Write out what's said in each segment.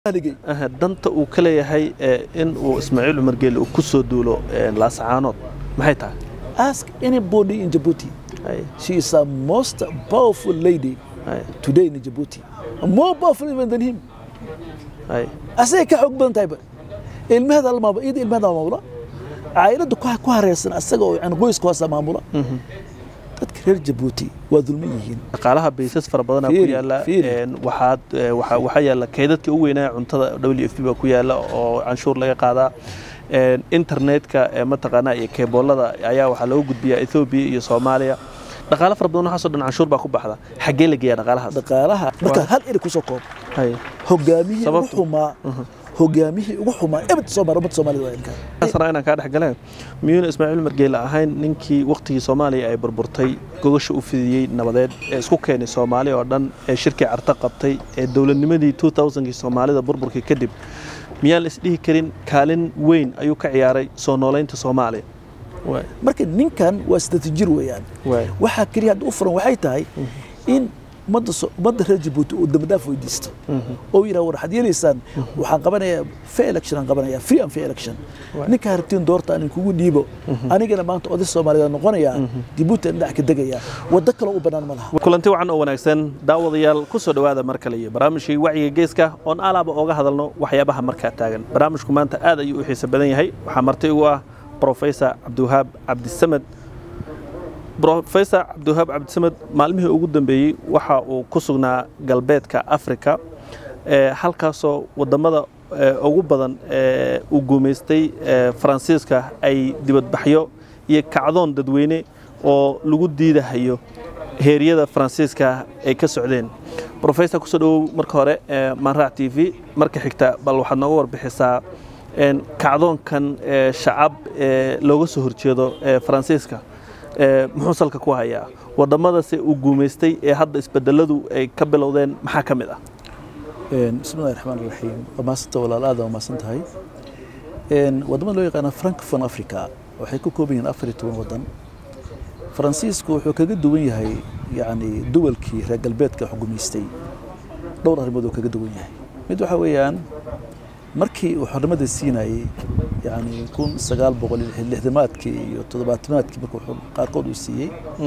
haligay Aha, danta uu ka leeyahay ee, in uu ismaaciil cumar geele uu ku soo duulo ee, laascaanood maxay tahay ask anybody in Djibouti Ay, she is a most powerful lady ay, today in Djibouti more powerful even than him ay. asagay ka xoog badan tahayba ilmaheeda almaaba iyada ilmaheeda maamula caailadda ku ku hareysan asaga oo yani qoyska hoose maamula dadka reer Djibouti waa dulman yihiin dhaqaalaha baysas fara badan ku Fiiri, yaala fiiri. een, waxaad ee, waxaa waxaa yaala kaydadkii ugu weynaa cuntada w f p baa ku yaala oo canshuur laga qaadaa Een, internetka ee mataqaanaa iyo keeboolada ayaa waxaa looga gudbiyaa ethoobia iyo soomaaliya dhaqaalo fara badan waxaasoo dhan canshuur baa ku baxda xaggee la geeyaa dhaqaalahaas dhaqaalaha marka hal eri kusoo koob Hay. hogaamihii ugu Sababtu? xumaa hogaamihii ugu xumaa ebed Soomaali ummadda Soomaalida waa ilka sana inaan kaa dhex galeen miyuuna ismaaciil margeele ahayn ninkii waktigii soomaaliya ay burburtay gogasha u fidiyey nabadeed ee isku keenay soomaali oo dhan ee shirkii carto qabtay ee dowladnimadii 2000kii soomaalida burburkii kadib miyaan la isdhihi karin kaalin weyn ayuu ka ciyaaray soo noolaynta soomaaliya Waay, marka ninkan waa siddeetan jir weeyaan waay, waxaa keliya hadda u furan waxay tahay in ummadda So- ummadda reer Djibouti uu dambadaaf weydiisto oo yidhaha war waxaad yeelaysaan waxaan qabanayaa fair election aan qabanayaa free and fair election ninkaa rabtiin doorta aan kugu dhiibo anigana maanta oday Soomaaliyeed noqonayaa Djibouti aan dhinac ka degayaa waddo kale u bannaan ma laha kulanti wacan oo wanaagsan daawadayaal ku soo dhowaada mar kale iyo barnaamijkii wacyiga geeska oon alaaba ooga hadalno waxyaabaha markaa taagan barnaamijku maanta aad ayuu u xiiso badan yahay waxaa marti igu ah professor cabdiwahaab cabdisamed professor cabdiwahaab cabdisamed maalmihii ugu dambeeyey waxa uu ku sugnaa galbeedka africa ee halkaasoo wadamada ee, ugu badan ee uu guumaystay ee, faransiiska ay dibadbaxyo iyo kacdoon dadweyne oo lagu diidahayo heeryada faransiiska ay ka socdeen professor kusoo dhawow marka hore ee, maanraac t v marka xigta bal waxaad nooga warbixisaa een, kacdoonkan ee, shacab ee looga soo horjeedo ee faransiiska ee, muxuu salka ku hayaa waddamadase uu guumaystay ee hadda isbedeladu ay ka bilowdeen maxaa ka mid ah bismillahi raxmaani raxiim waa mahadsanta walaal aad waa mahadsan tahay waddamada loo yaqaana francophone africa waxay ku kooban yihiin afar iyo toban waddan faransiisku wuxuu kaga duwan yahay yacni duwalkii reer galbeedka xukumaystay dhowr arrimood uu kaga duwan yahay mid waxaa weeyaan markii uu xornimada siinayey yacni kun sagaal boqol iyo lixdamaadkii iyo toddobaatamaadkii markuu xor- qaarkood uu siiyey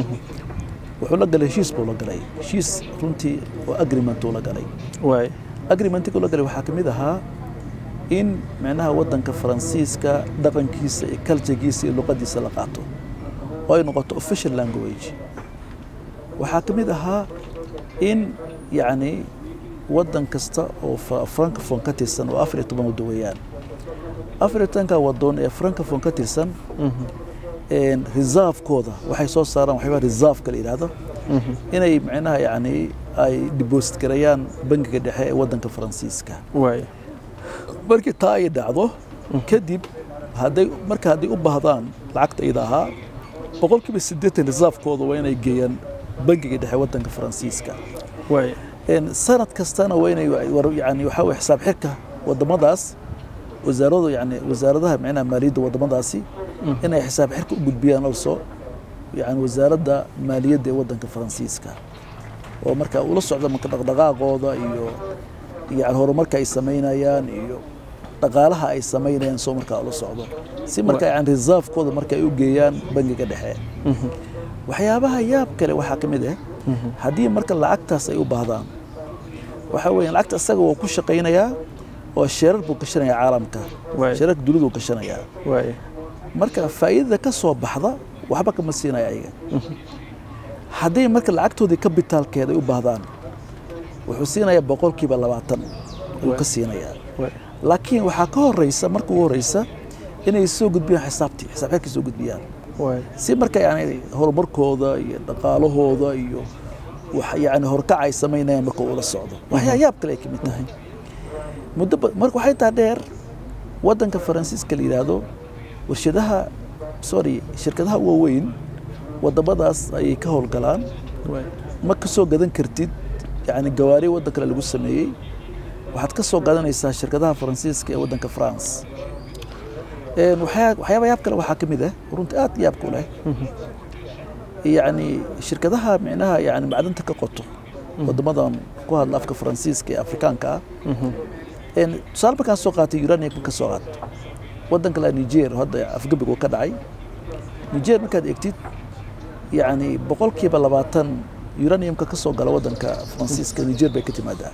wuxuu la galay heshiis buu la galay heshiis runtii oo agreement uu la galay waay agreementiga la galay waxaa ka mid ahaa in micnaha waddanka faransiiska dhaqankiisa iyo kaljagiisa iyo luqadiisa la qaato oo ay noqoto official language waxaa ka mid ahaa in yacni waddan kasta oo fra- francophone ka tirsan oo afar iyo toban waddo weeyaan afar iyo tobanka waddoon ee francophone ka tirsan een, reserve-kooda waxay soo saaraan waxyaabaa reserve-ka la yidhaahdo inay micnaha yacni ay deposit gareeyaan bangiga dhexe ee waddanka faransiiska waay markii taa ay dhacdo kadib hadday marka hadday u baahdaan lacagta iyada ahaa boqolkiiba siddeetan reserve-kooda waa inay geeyaan bangiga dhexe waddanka faransiiska waay een, sanad kastana waa inay war- yani waxaa weye xisaab xirka waddamadaas wasaaradu yani wasaaradaha micnaha maaliyadda waddamadaasi inay xisaab xirka u gudbiyaan also yani wasaaradda maaliyadda ee waddanka faransiiska oo marka ula socda marka dhaqdhaqaaqooda iyo yani horumarka ay samaynayaan iyo dhaqaalaha ay samaynayaan soo markaa ula socdo si marka yani reserve-kooda marka ay u geeyaan bangiga dhexe waxyaabaha yaab kale waxaa ka mid ah haddii marka lacagtaas ay u baahdaan waxaa weeye lacagta isaga waa ku shaqaynayaa oo sheerar buu gashanayaa caalamka Waay. sheerarka dunidu gashanayaa waay marka faa'iidada ka soo baxda waxba kama siinaya ayaga haddii marka lacagtoodii kabitaalkeeda ay u baahdaan wuxuu siinayaa boqolkiiba labaatan ayuu ka siinayaa waay laakiin waxaa ka horeysa marka ugu horeysa inay soo gudbiyaan xisaabtii xisaab xirkay soo gudbiyaan waay si marka yani horumarkooda iyo dhaqaalahooda iyo wax yani horkac ay samaynayaan marka ula socdo waxyaa yaab kale ay ka mid tahay muddo ba- marka waxay taa dheer waddanka faransiiska la yidhaahdo warshadaha sorry shirkadaha waaweyn waddamadaas ayay ka howlgalaan waay ma ka soo gadan kartid yani gawaari waddan kale lagu sameeyey waxaad ka soo gadanaysaa shirkadaha faransiiska ee waddanka france Een, waxyaa- waxyaaba yaab kale waxaa ka mid ah runtii aad yaabka u leh yacni shirkadaha micnaha yani macdanta ka qoto waddamadan ku hadla afka faransiiska ee afrikaanka ah Een, tusaale markaan soo qaatay uranium ka soo qaato waddanka la niger hadda afgebig uu ka dhacay niger markaad eegtid yacni boqolkiiba labaatan uraniumka ka soo gala waddanka faransiiska niger bay ka timaadaa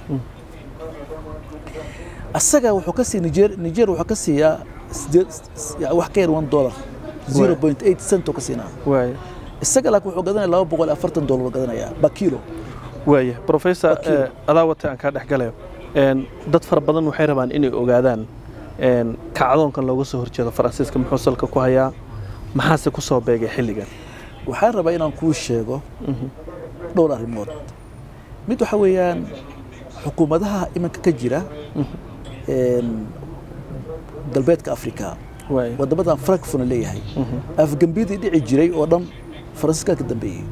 asaga wuxuu ka siiya niger niger wuxuu ka siiyaa sideed ya- wax ka yar one dollar zero point eight cent oo ka siinaa waaya isaga laakiin wuxuu gadanaya laba boqol iyo afartan dollar buu gadanayaa ba kilo waaya professor Wakiil. eh, adaa wata aan kaa dhex galayo Een, dad fara badan waxay rabaan inay ogaadaan een, kacdoonkan looga soo horjeedo faransiiska muxuu salka ku hayaa maxaase ku soo beegay xilligan waxaan rabaa inaan kuu sheego dhowr arrimood mid waxa weeyaan xukuumadaha iminka ka jira een, galbeedka afrika waaya wadamadan frankfurna leeyahay afgembidii dhici jiray oo dhan faransiiskaa ka dambeeyey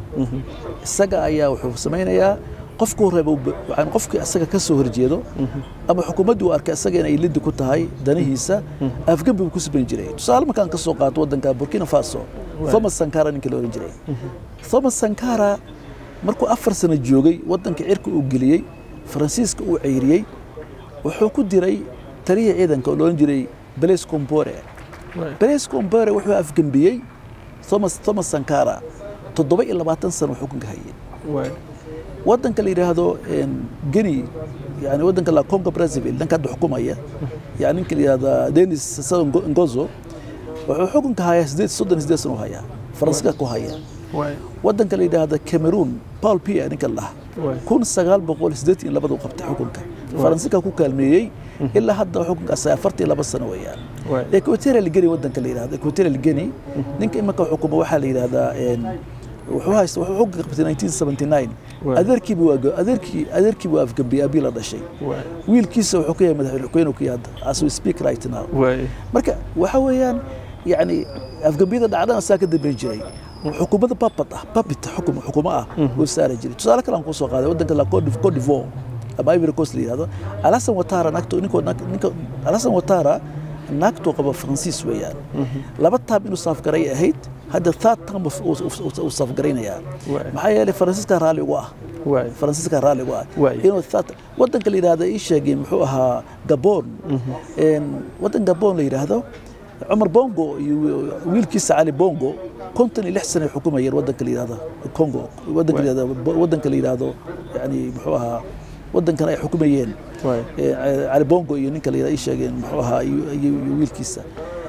isaga ayaa wuxuu samaynayaa qofkuu reeba yani qofkii isaga ka soo horjeedo ama xukuumaddii uu arkay isaga inay lidi ku tahay danihiisa afgembi buu ku samayn jiray tusaale markaan ka soo qaato waddanka burkina faso thomas sankara ninkii la ohan jiray thomas sankara markuu afar sano joogay waddanka cirka uu geliyey faransiiska uu ceyriyey wuxuu ku diray taliya ciidanka oo la ohan jiray blaise compore waaya blaise compore wuxuu afgembiyey thomas thomas sankara toddoba iyo labaatan sano uu xukunka hayay waaya waddanka la yidhaahdo een, geni yani waddanka la congo brazzaville dhanka hadda xukumaya yani ninka la yidhahda denis Sassou Ngo- ngozo wuxuu xukunka hayaa sideed soddon iyo sideed sano u hayaa faransiiska ku haya waaya waddanka la yidhaahda cameroon paul pia ninka la dhaha waaya kun sagaal boqol siddeetan iyo labada u qabtay xukunka faransiiska ku kaalmeeyey ilaa hadda xukunkaas afartan iyo laba sano weeyaan waaya equatorial guinea waddanka la yidhahdo equatorial guinea ninka imanka xukuma waxaa la yidhahdaa een, wuxuu haysta wuxuu xukunka qabtay 1979 Waay. adeerkiibu waa go- adeerkii adeerkiibu waa afgambiyey abii la dhashay waaya wiilkiisa wuxuu ka yahay madaxweyne xukeyne ku yahay hadda as we speak right now waaya marka waxa weeyaan yacni afgambiyada dhacdana saa ka dambeyn jiray xukuumadda papad ah papit xukum xukumo ah uu saari jiray tusaale kale aan kuu soo qaaday waddanka la Cote Cote d'Ivoire ama Ivory Coast la yidhahdo alasan watara naagto ninko ninka alasan watara naagtoo qaba faransiis weeyaan laba taab inuu saafgaray ahayd hadda third term uu- uu- uu- uu saafgaraynayaa Waay. maxaa yeelay faransiiska raalli ugu ah waaya faransiiska raalli ugu ah Waay. inuu third waddanka la yidhahdo ii sheegay muxuu ahaa gabon Een, waddan gabon la yidhaahdo cumar bongo iyo wiilkiisa cali bongo konton iyo lix sano ay xukumayeen waddanka la yidhahdo congo waddanka la yidhahdo waddanka la yidhahdo yani muxuu ahaa waddankan ay xukumayeen waaya Eh, cali bongo iyo ninka la yidhahdo ii sheegeen muxuu ahaa iyo iyo- iyo wiilkiisa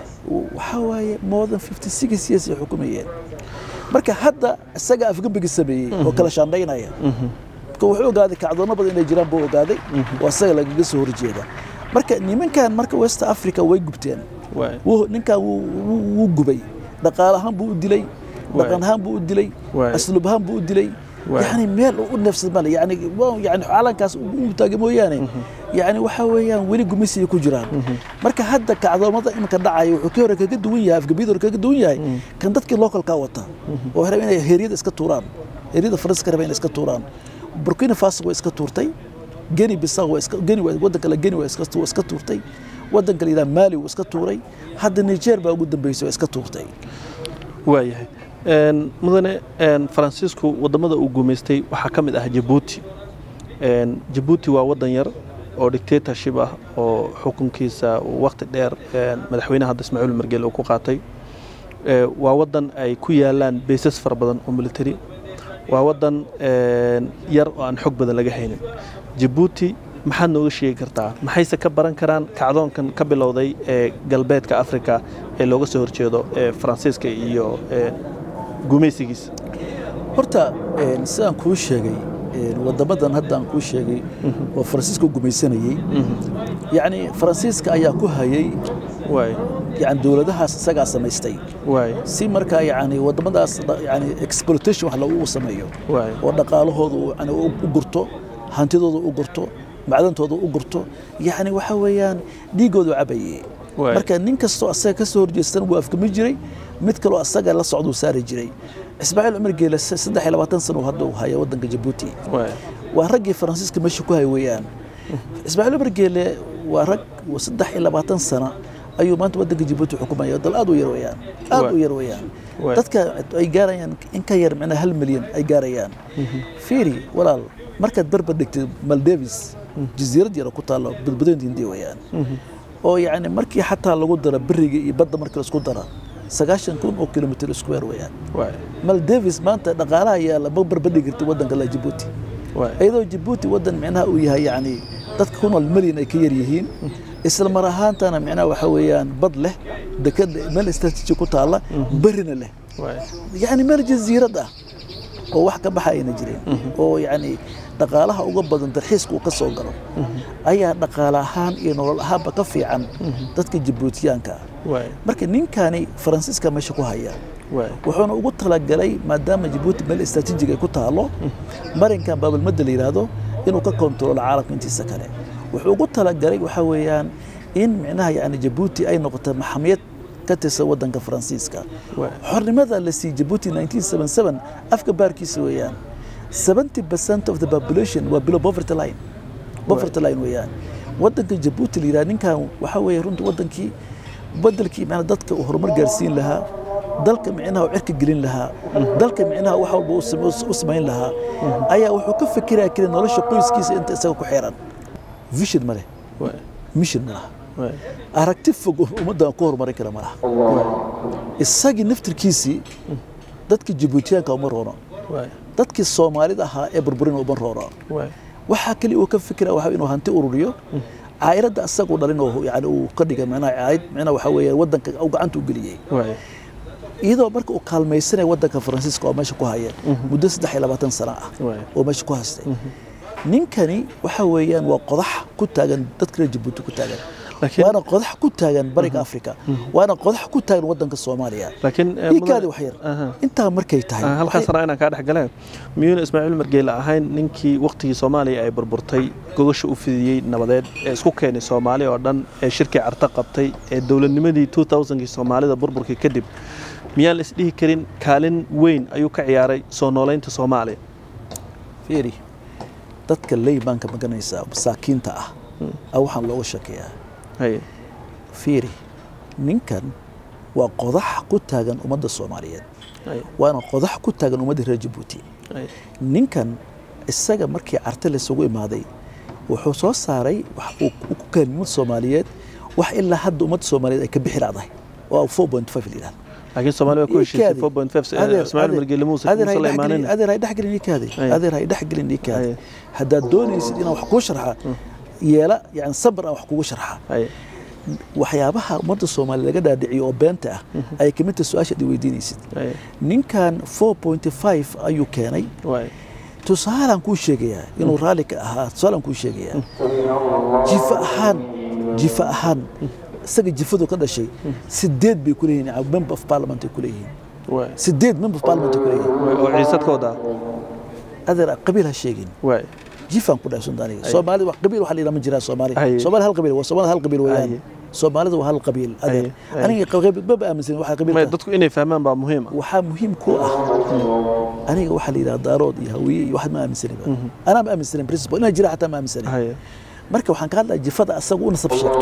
waxaa waaye more than 56 years ay xukumayeen marka hadda isaga afgembiga sameeyey oo kala shaandhaynaya marka wuxuu ogaaday kacdoono badan inay jiraan buu ogaaday oo isaga lagaga soo horjeeda marka nimankan marka west africa way gubteen waaya wuu- ninkan wuu- wuu wuu gubay dhaqaale ahaan buu u dilay dhaqan ahaan buu u dilay Waay. asluub ahaan buu u dilay Waay. yani meel u neefsad male yani waa- yani caalankaas u taagay mooyaane yani waxa weeyaan weli gumaysiga ku jiraan marka hadda kacdoomada iminka dhacaya wuxuu ka hore kaga duwan yahay afgabiyada hore kaga duwan yahay kan dadkii localka wata oo raba inay heeryada iska tuuraan heeryada faransiska raba inay iska tuuraan burkina faso way iska tuurtay geni bisaw waa iska geni waa waddanka la geni waa iska waa iska tuurtay waddanka la yidhaha mali wuu iska tuuray hadda niger baa ugu dambeysay waa iska tuurtay waayahay Een, mudane een, faransiisku wadamada uu gumaystay waxaa ka mid ah jabuuti Een, jabuuti waa wadan yar oo dictatorship ah oo xukunkiisa uu waqti dheer een, madaxweynaha hadda ismaaciil margeel uu ku qaatay Ee, waa wadan ay ku yaalaan baysas fara badan oo military waa wadan een, yar oo aan xog badan laga haynin jabuuti maxaad nooga sheegi kartaa maxayse ka baran karaan kacdoonkan ka bilowday ee galbeedka africa ee looga soo horjeedo ee faransiiska iyo ee, gumaysigiisa horta een, sidaan kuu sheegay een, wadamadan hadda aan kuu sheegay oo faransiiska u gumaysanayey yacni faransiiska ayaa ku hayay waay yani dowladahaas isagaa samaystay waay si markaa yani wadamadaas dha- yani exploitation wax lagu sameeyo waay oo dhaqaalahooda uu yani u u gurto hantidooda u gurto macdantooda u gurto yani waxa weeyaan dhiigoodu cabayey Waay. marka nin kastoo asaga ka soo horjeestan wuu afgami jiray mid kaloo asaga la socduu saari jiray ismaaciil cumar geele se- saddex iyo labaatan sano hadda uu haya waddanka jabuuti waay waa raggii faransiiska meesha ku hay weeyaan ismaaciil cumar geele waa rag oo saddex iyo labaatan sana ayuu maanta waddanka jabuuti xukumaya dal aad u yar weeyaan aad Waay. u yar weeyaan Waay. dadka ay gaarayaan in ka yar micnaa hal milyan ay gaarayaan fiiri walaal markaad barbar dhigtid maldevis jasiirad yara ku taalo badbadoynta hindiya weeyaan oo yacni markii xataa lagu daro beriga iyo badda markii laisku daro sagaashan kun oo kilomitr square weeyaan waay maldavis maanta dhaqaalaha yaalla ma barbadhigi karti waddanka la jabuuti waay iyadoo jabuuti waddan micnaha uu yahay yacni dadka ku nool milyan ay ka yar yihiin isla mar ahaantana micnaha waxa weeyaan bad leh dekad meel istaraatiiji ku taalla berina leh waay yacni meel jasiirad ah oo wax ka baxa ayna jirin oo yacni dhaqaalaha uga badan dalxiiska uu ka soo galo ayaa dhaqaale ahaan iyo nolol ahaanba ka fiican dadka jabuutiyaanka ah waay marka ninkani faransiiska meesha ku haya waay wuxuuna ugu talagalay maadaama jabuuti meel istaraatiijiga ay ku taalo marinkan baabalmadda la yidhaahdo inuu ka kontaroolo caalamka intiisa kale wuxuu ugu talagalay waxaa weeyaan in micnaha yani jabuuti ay noqoto maxamiyad ka tirsan waddanka faransiiska waay xornimada la siiyey jabuuti 1977 afka baarkiisa weeyaan 70 percent of the population waa below poverty line poverty line weeyaan waddanka jabuuti la yidhaha ninkan waxaa weeye runta waddankii bedelkii macnaa dadka uu horumar gaarsiin lahaa dalka micnaha uu cirka gelin lahaa dalka micnaha wax walba uu same- u samayn lahaa ayaa wuxuu ka fikiraya keli nolosha qoyskiisa inta isaga ku xiran vision ma leh waay mission ma laha waay aragti fog ummaddan ku horumarin kara ma laha isagii naftirkiisii dadka jabuutiyaanka uma roono waay dadkii soomaalida ahaa ee burburina uma roono waay waxaa kali uu ka fikira waxa inuu hanti ururiyo caa'iladda asagu dhalin oo yani uu ka dhigay macnaha caayid macnaha waxa weeye waddanka uu gacanta u geliyey waay iyadoo marka uu kaalmaysanaya waddanka faransiiska oo meesha ku haya muddo saddex iyo labaatan sano ah waay oo meesha ku haystay ninkani waxa weeyaan waa qodax ku taagan dadka reer jabuuti ku taagan laakiin waana qodax ku taagan bariga afrika waana qodax ku taagan waddanka soomaaliya laakiin eh, iikaadi mudan- wax yar Aha. intaa markay tahay Ah, halkaas raa inaan kaa dhex galeen miyuuna ismaaciil margeele ahayn ninkii waktigii soomaaliya ay burburtay gogasha u fidiyey nabadeed ee isku keenay soomaaliya oo dhan ee shirkii carto qabtay ee dowladnimadii 2000kii soomaalida burburkii kadib miyaan la isdhihi karin kaalin weyn ayuu ka ciyaaray soo noolaynta soomaaliya fiiri dadka leybaanka maganaysa masaakiinta ah a waxaan looga shakeeyaa haye fiiri ninkan waa qodax ku taagan ummadda soomaaliyeed haye waana qodax ku taagan ummadda reer jabuuti haye ninkan isaga markii carte laysugu imaaday wuxuu soo saaray wax uu uu ku keenay ummadda soomaaliyeed wax ilaa hadda ummadda soomaaliyeed ay ka bixi lacdahay oo 4.5 la yidhahdo laakiin soomaaliya waa ku heshiisay Ikaadi. 4.5 Adeer- ismaaciil adeer- margeele muuse adeer muuse hay la dhex gelin- imaanin adeer hay dhex gelin ikaadi Aye. adeer hay dhex gelin ikaadi Aye. haddaad doonaysid inaan wax kuu sharxa yeela yani sabr aan wax kugu sharxa haye waxyaabaha ummadda soomaaliya laga dhaadhiciyo oo beenta ah ay ka mid tahay su-aashaad i weydiinaysid haye ninkan 4.5 ayuu keenay waay tusaalaan kuu sheegayaa inuu raalli ka ahaa tusaalaan kuu sheegayaa jifa ahaan jifa ahaan isaga jifadu ka dhashay sideed bay ku leeyihiin member of parliament ay ku leeyihiin waay sideed member of parliament ay ku leeyihiin waay oo ciisad ka wadaa adeer qabiil ha sheegin waay jifaan ku dhahay sundaaniga soomaalida wax qabiil waxa la yidhaha ma jiraa soomaali Aye. soomaalida hal qabiil waa soomaalida hal qabiil weeyaan Aye. soomaalida waa hal qabiil adeer Aye. Aye. aniga qabiil maba aaminsanin waxa may qabiilka dadku inay fahmaan baa muhiim ah waxaa muhiim ku ah aniga waxaa la yidhaha daarood iyo hawiye iyo waxaad ma aaminsaniba anaa ma aaminsanin principle inaa jira xataa ma aaminsanin haye marka waxaan ka hadlaya jifada asaga u nasab sheegto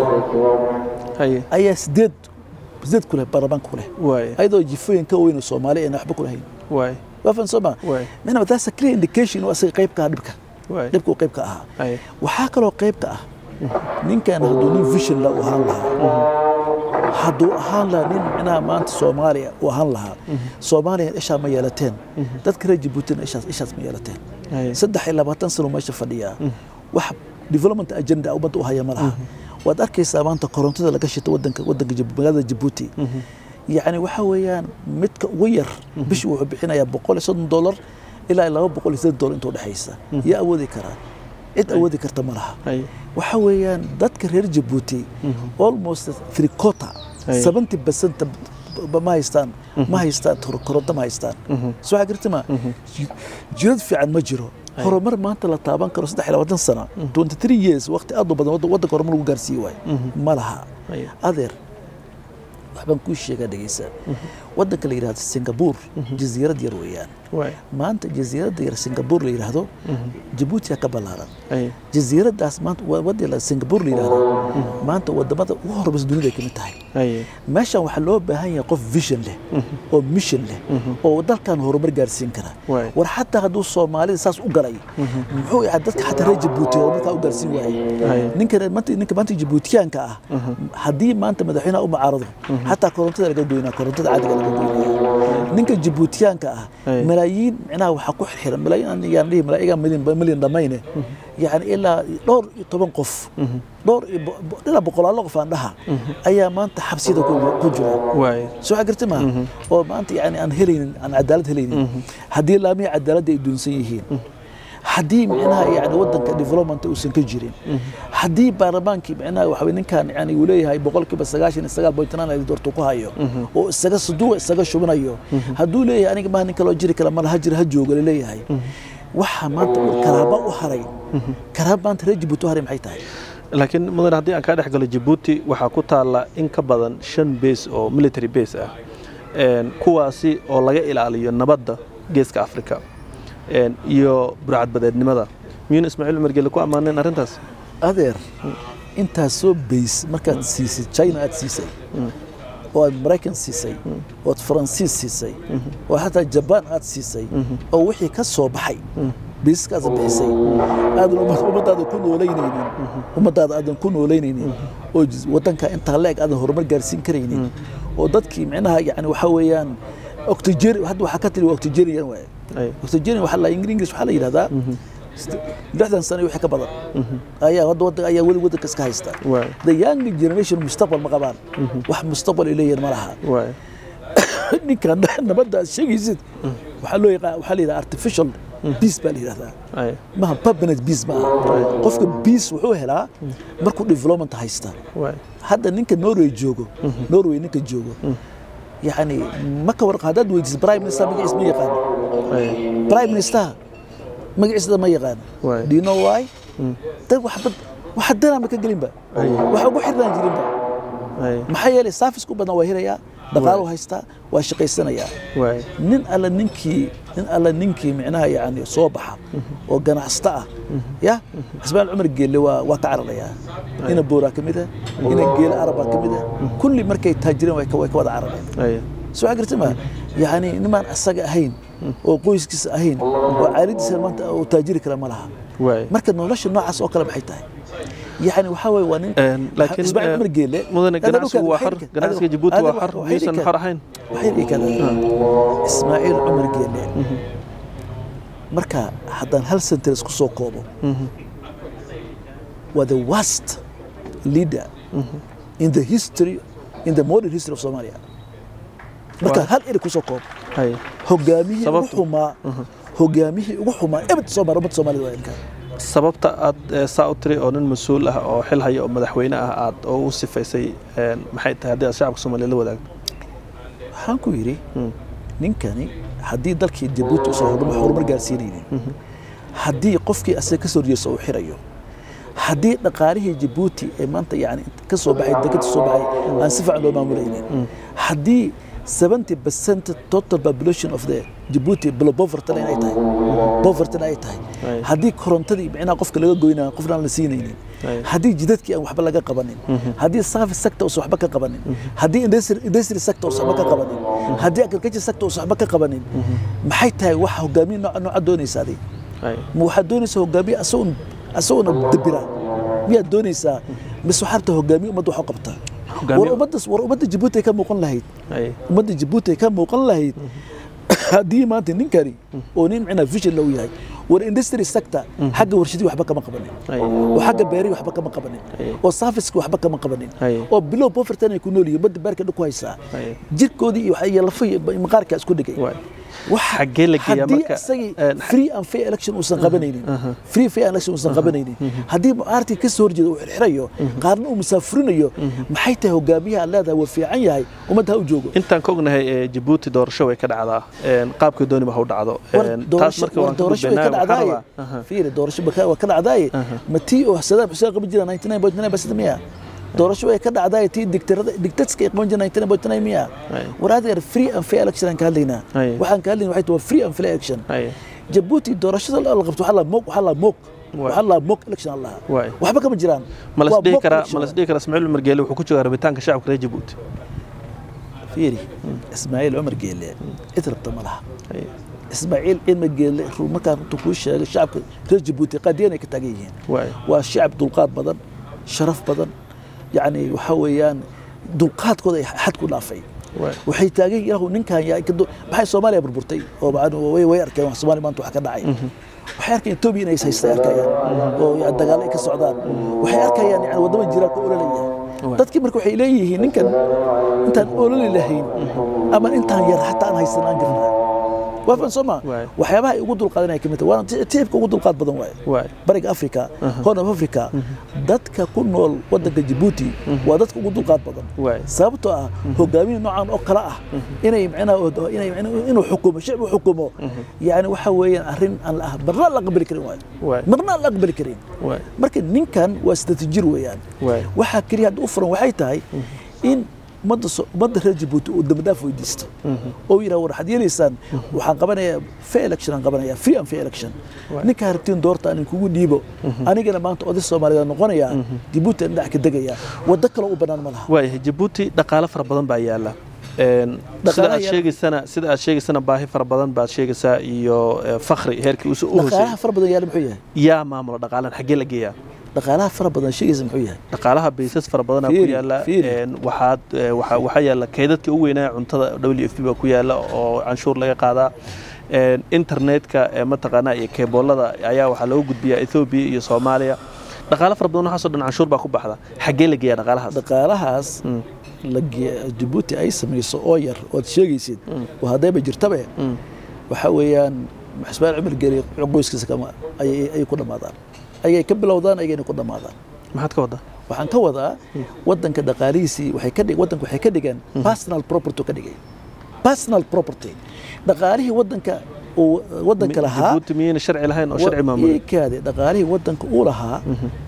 haye ayaa sideed sideed ku leh baarlamaanka ku leh waay ayadoo jifooyin ka weyn oo soomaali ayna waxba ku lahayn waay waa fan soo ma waay minaba taasa clear indication oo asaga qayb ka ah dhibka waay dhibka uu qayb ka ahaa haye waxaa kaloo qayb ka ah ninkan hadduu nin vision la u ahaan lahaa hadduu ahaan lahaa nin micnaha maanta soomaaliya u ahaan lahaa soomaaliya ishaa ma yeelateen dadka reer jabuutina ishaas ishaas ma yeelateen haye saddex iyo labaatan sano meesha fadhiyaa wax development agenda ummadda u haya ma laha waad arkaysaa maanta korontada laga shito wadanka wadanka Jib- magaalada jabuuti yacni waxa weeyaan midka ugu yar bishii wuxuu bixinayaa boqol iyo soddon dollar ilaa iyo laba boqol iyo siddeed dollar intuu dhexaysa yaa awoodi karaa cid awoodi karta ma laha haye waxa weeyaan dadka reer jabuuti almost three quarter Aye. seventy percent ma haystaan ma haystaan kor- koronto ma haystaan soo waxaa garta ma jidad fiican ma jiro horumar maanta la taaban karo saddex iyo labaatan sana twenty three years waqti aad u badan wadda- waddanka horumar lagu gaarsiiyi waayo ma laha haye adeer waxbaan kuu sheegaa dhegeysa waddanka la yidhahdo singapore jasiirad yar weeyaan waay maanta jasiiradda yar singapore la yidhaahdo jabuutiya ka ballaaran ay jasiiraddaas maanta waa waddan la- singapore la yidhaahdo maanta wadamada ugu horeysa dunida ay ka mid tahay ay meeshan waxaa loo baahan yahay qof vision leh oo mission leh oo dalkan horumar gaarsiin kara Waay. war xataa hadduu soomaalida saas u galay muxuu yahay dadka xataa reer jabuuti horumarkaa u gaarsiin Waay. waayey ninka maanta ninka maanta jabuutiyaanka ah haddii maanta madaxweynaha u mucaarado xataa korontada laga goynaa korontada caadiga laga goynaya ninka jabuutiyaanka ah Ay. malaayiin micnaha waxaa ku xirxiran malaayiin yaan dhihi malaayiga milyan milyan dhamayne yani ilaa dhowr iyo toban qof dhowr iyo bo- bo- ilaa boqolaalo qof aan dhaha ayaa maanta xabsiyada ku ku jira waay soo xagirti ma oo maanta yani aan helaynin aan cadaalad helaynin haddii laamihi cadaaladda ay duunsan yihiin haddii micnaha yani wadanka development uusan ka jirin haddii baarlamaankii micnaha waxa weye ninkan yani uu leeyahay boqolkiiba sagaashan iyo sagaal point nine doorto ku hayo oo isaga saduuqa isaga shubinayo hadduu leeyahay aniga maha nin kaloo jiri kala mala ha jira ha jooga laleeyahay waxa maanta karaaba u haray karaaba maanta reer jabuuti u haray maxay tahay laakiin mudan haddii aan kaa dhex galo jabuuti waxaa ku taalla in ka badan shan base oo military base ah Een, kuwaasi oo laga ilaaliyo nabadda geeska afrika Een, iyo burcadbadeednimada miyuuna ismaaciil cumar gelle ku ammaaneen arrintaas adeer intaas soo bays markaad siisay china aad siisay oo aad maraykan siisay oo aad faransiis siisay oo xataa jabaan aad siisay oo wixii ka soo baxay biiskaas bixisay aadan ummad- ummadaada ku noolaynaynin ummadaada aadan ku noolaynaynin oo jis- wadanka intaa la-eg aadan horumar gaarsiin karaynin oo dadkii micnaha yani waxaa weeyaan octogen hadda waxaa ka tiri waa octogenian waaye Ay, octogenian waxaa la ingiriis waxaa la yidhahdaa lixdan sano iyo wixii ka badan ayaa hadda wadda ayaa weli waddanka iska haysta waay the young generation mustaqbal ma qabaan wax mustaqbal ay leeyihiin ma laha waay ninkan nabadda aad sheegaysid waxaa loo yaqaan waxaa la yidhaha artificial peace baa la yidhahdaa ay maha permanent peace ma aha qofka peace wuxuu helaa markuu development haysta waay hadda ninka norway joogo norway ninka joogo yani ma ka warqa haddaad weydiis prime minister magaciis ma yaqaan ay prime minister magaciisada ma yaqaan Waay. do you know why dad waxba waxa danaa ma ka gelinba Ay. waxa ugu xirnaan jirinba ay maxaa yeelay saafisku badan waa helayaa dhaqaalu haystaa waa shaqaysanayaa waay nin alla ninkii nin alla ninkii micnaha yani soo baxa oo ganacsato ah ya xisbaan cumar geelle waa waa ka cararayaa ina booraa ka mid ah ina geele arabaa ka mid ah kulli markay taajireen way ka way ka wada carareen ay soo garta ma yani nimaan asaga ahayn oo qoyskiisa ahayn oo caalidiisa maanta oo taajiri kale ma laha waay marka nolosha noocaas oo kale maxay tahay yani waxaa weeye waa nin Een, laakiin Ismaaciil eh, Cumar Geelle mudane Hadda ganacsigu dhulkaan waa waxay xor dhigeen- ganacsiga hadda- jabuuti hadda waa xor waxay miyuusan dhigeen- xor ahayn waxay dhihi karaan ismaaciil cumar geelle marka haddaan hal sentence ku soo koobo waa the worst leader in the history in the modern history of Somalia marka Waa- hal eri ku soo koobo ay hogaamihii ugu Sababtu? xumaa hogaamihii ugu xumaa ebed Soomaaliya ummadda Soomaalida waa inka sababta aad eh, saa u tiri oo nin mas-uul ah oo xil haya oo madaxweyne ah aad oo u sifaysay een, maxay tahay haddii aad shacabka soomaaliya la wadaagto waxaan ku yidhi ninkani haddii dalkii jabuuti uusan horumar horumar gaarsiinaynin haddii qofkii asaga ka soo horjeesta uu xirayo haddii dhaqaalihii jabuuti ee maanta yani ka soo baxay dekada soo baxay aan si fiican loo maamulaynin haddii 70 percent total population of the Djibouti below poverty line ay tahay poverty ay tahay Ay. haddii korontadii micnaha qofka laga goynaa qofna aan la siinaynin Ay. haddii jidadkii aan waxba laga qabanin haddii service sector uusan waxba ka qabanin haddii industry industry sector uusan waxba ka qabanin haddii agriculture sector uusan waxba ka qabanin maxay tahay waxa hogaamiye nooca nooca doonaysa adiga ay ma waxaad doonaysaa hogaamiye asagoon asagoona dabira miyaad doonaysaa mise waxaad rabtaa hogaamiye ummadda wax u qabta Hogaamiye- war ummadda war ummadda jabuuti ay ka muuqan lahayd ay ummadda jabuuti ay ka muuqan lahayd haddii maanta ninkani oo nin micnaa vision low yahay war industry sector xagga warshadii waxba kama qabanin ay oo xagga beerihi waxba kama qabanin Ay. oo serviceki waxba kama qabanin Ay. oo bilow poverty ay ku nool yihiin badda beerka dhulku haysaa Ay. jirkoodii iyo waxa- iyo lafa iyo maqaarka isku dhigay waay waxa Xaggee la geeyaa haddii marka? isagii Een, free and fair election uusan qabanaynin free fair election uusan qabanaynin haddii mucaartii ka soo horjeeda uu xirxirayo qaarna uu musaafurinayo maxay tahay hogaamiyaha aad leedahay waa fiican yahay ummadda ha u joogo intaan ka ognahay ee jabuuti doorasho way ka dhacdaa een, qaabkii dooniba ha u dhacdo war Een, taas doorasho marka war waan ka doorasho way ka gudbaynaa waxaan dhacdaaye rabaa Aha. fiiri doorasho baka- waa ka dhacdaaye ma tii oo sadaam xuseen qaban jira 99.9 miya doorasho way ka dhacday tii digtarada digtatska ay qaban jireen 1999 miya Ay. war adeer free and fair election aan ka hadlaynaa Ay. waxaan ka hadlaynaa waxay tahay free and fair election Ay. jabuuti doorashada la qabto waxaa la moog waxaa la moog Waay. waxaa la moog election allah Waay. waxba kama jiraan ma la Waa isdhihi mock karaa election ma la isdhihi karaa ismaaciil cumar geele wuxuu ku joogaa rabitaanka shacabka reer jabuuti fiiri ismaaciil cumar geele cid rabta ma laha Ay. ismaaciil cumar geele ruu markaa runta kuu sheegay shacabka reer jabuuti qaadiyan ay ka taagan yihiin waay waa shacab dulqaad badan sharaf badan yacni waxaa weeyaan dulqaadkooda ay xad ku dhaafay waay waxay taagan yihiin "Yahow, ninkan yaa ka du- maxay soomaaliya burburtay oo macnu- way way arkeen wax soomaaliya maanta wax ka dhacay waxay arkayaan etoobiya inay is haystaan arkayaan oo ya- dagaalo ay ka socdaan waxay arkayaan yani waddama jiraan ka ololaya Waay. dadkii marka waxay leeyihiin ninkan intaan ololi lahayn ama intaan yar xataa aan haysan aan jirnaa waa fan soo ma Waay. waxyaabaha ay ugu dulqaadan ay ka mid tahay waana ti- tiibka ugu dulqaad badan waaye waay bariga africa horn of africa dadka ku nool wadanka jabuuti waa dadka ugu dulqaad badan waay sababtoo ah hogaamiye noocan oo kale ah inay macnaha inay macnaha inuu xukumo shicib u xukumo yani waxa weeyaan arrin aan la marna la aqbali karin waayo waay marna aan la aqbali karin waay marka ninkan waa sideetan jir weeyaan waay waxaa keliya hadda u furan waxay tahay in ummadda so- ummadda reer jabuuti uu dambadaaf weydiisto oo yidhaha war waxaad yeelaysaan waxaan qabanayaa fair election aan qabanayaa free and fair election ninkaa rabtiin doorta aan kugu dhiibo anigana maanta oday soomaaliyeed noqonayaa jabuuti aan dhinac ka degayaa waddo kale u bannaan ma laha waayahay jabuuti dhaqaale fara badan baa yaala Een, sida Dhaqaalaha aad yaala- sheegaysana sida aad sheegaysana baahi fara badan baad sheegaysaa iyo eh, fakri heerkii usu u dhaqaalaha hooseeyey fara badan yaala muxuu yahay yaa maamula dhaqaalan xaggee la geeyaa dhaqaalaha fara badan sheegaysa muxuu yahay dhaqaalaha baysas fara badanaa ku Fiiri, yaala fiiri. Een, waxaad eh, waxa- waxaa yaala kaydadka ugu weynaa cuntada w f b baa ku yaala oo canshuur laga qaadaa Een, internetka ee mataqaanaa iyo keeboolada ayaa waxaa looga gudbiyaa ethoobiya iyo soomaaliya dhaqaale fara badan waxaasoo dhan canshuur baa ku baxda xaggee la geeyaa dhaqaalahaas dhaqaalahaas Mm. la ge- jabuuti ay samayso oo yar ood sheegaysid oo haddayba jirtabe waxaa weeyaan ismaaciil cumar geli qoyskiisa kama ayay ayay ku dhammaadaan ayay ka bilowdaan ayayna ku dhammaadaan maxaad ka waddaa waxaan ka wadaa wadanka dhaqaalihiisii waxay ka dhig wadanka waxay ka dhigeen personal property oo ka dhigay personal property dhaqaalihii wadanka uu wadanka lahaa jabuuti miyayna sharci lahayn oo sharci maamulay iikaade dhaqaalihii wadanka uu lahaa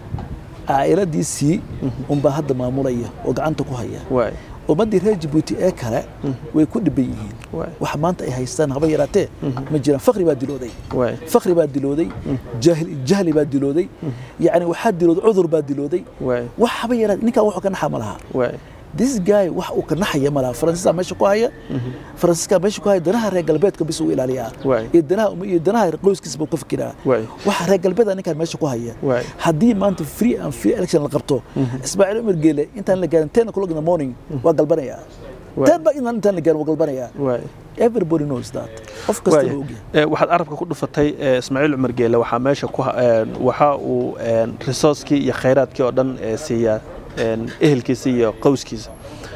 caa'iladiisii unbaa hadda maamulaya oo gacanta ku haya waay ummaddii reer jabuuti ee kale way ku dhiban yihiin waay wax maanta ay haystaan haba yaraatee ma jiraan fakri baa dilooday waay fakri baa dilooday jahli jahli baa dilooday yacni waxaa dilooday cudur baa dilooday waay wax haba yaraatee ninkan wuxuu ka naxa ma laha waay this guy wax uu ka naxaya ma laha faransiiskaa meesha ku haya faransiiskaa meesha ku haya danaha reer galbeedka bis uu ilaaliyaa Waay. iyo danaha iyo danaha qoyskiisa buu ka fikiraa Waay. waxa reer galbeeda ninkan meesha ku haya Waay. haddii maanta free and fair election la qabto ismaaciil umar geele intaan la gaarin ten o'clock in the morning waa galbanayaa Waay. ten ba intaan la gaarin waa galbanayaa waay everybody knows that qof kasta Waaya. wuu ogyahay Ee, waxaad arabka ku dhufatay ee, ismaaciil cumar geele waxaa meesha ku ha- een, waxa uu een, resourcekii iyo khayraadkii oo dhan ee, siiyaa een, ehelkiisa iyo qowskiisa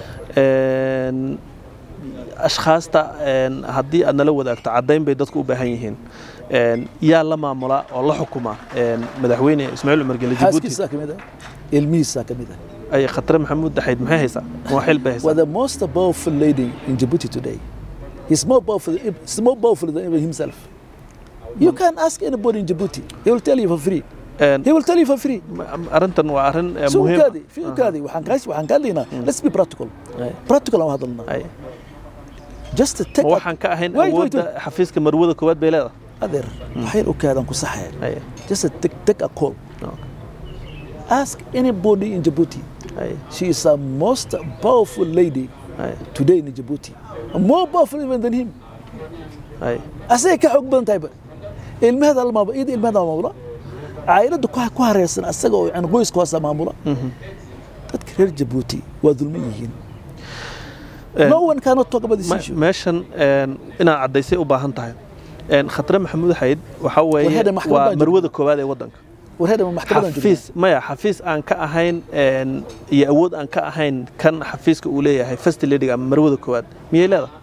Een, ashkhaasta een, haddii aad nala wadaagto caddayn bay dadku u baahan yihiin Een, yaa la maamula oo la xukuma een, madaxweyne ismaaciil cumar geele jabuuti xaaskiisaa ka mid ah ilmihiisaa ka mid ah ay khatre maxamuud daxayd maxay haysaa waa xil bay was haysaa the most powerful lady in Djibouti today. He's more powerful, he's more powerful than even himself. You can ask anybody in Djibouti. He will tell you for free. Een, He will tell you for free. ma- arrintan waa arrin ee, So muhiim kaadi, fi kaadi, waxaan kaas waxaan ka hadlaynaa. Let's be practical. Ay, Practical aan hadalnaa. ay. Just to take ma waxaan ka ahayn Wait, wait, awoodda xafiiska marwada koowaad bay leedahay adeer waxay u kaadaan ku saxay. Ay, Just to take, take a call. no, Ask anybody in Djibouti. ay, She is the most powerful lady ay, today in Djibouti. More powerful even than him. ay. asagay ka xoog badan tahayba ilmaheeda lamaaba iyada ilmaheeda maamula caailadda ku ku hareersan asaga oo yani qoyska hoosa maamula dadka reer jabuuti waa dulman yihiin Een, no one cannot talk about this me- issue meeshan een, inaad caddaysay u baahan tahay Een, khatre maxamuud xayd waxa weeye Warheeda maxkamad waa baa marwada koowaad ee waddanka warheeda maxkamadan joogna xafiis maya xafiis aan ka ahayn een, iyo awood aan ka ahayn kan xafiiska uu leeyahay first lady ama marwada koowaad miyay leedahay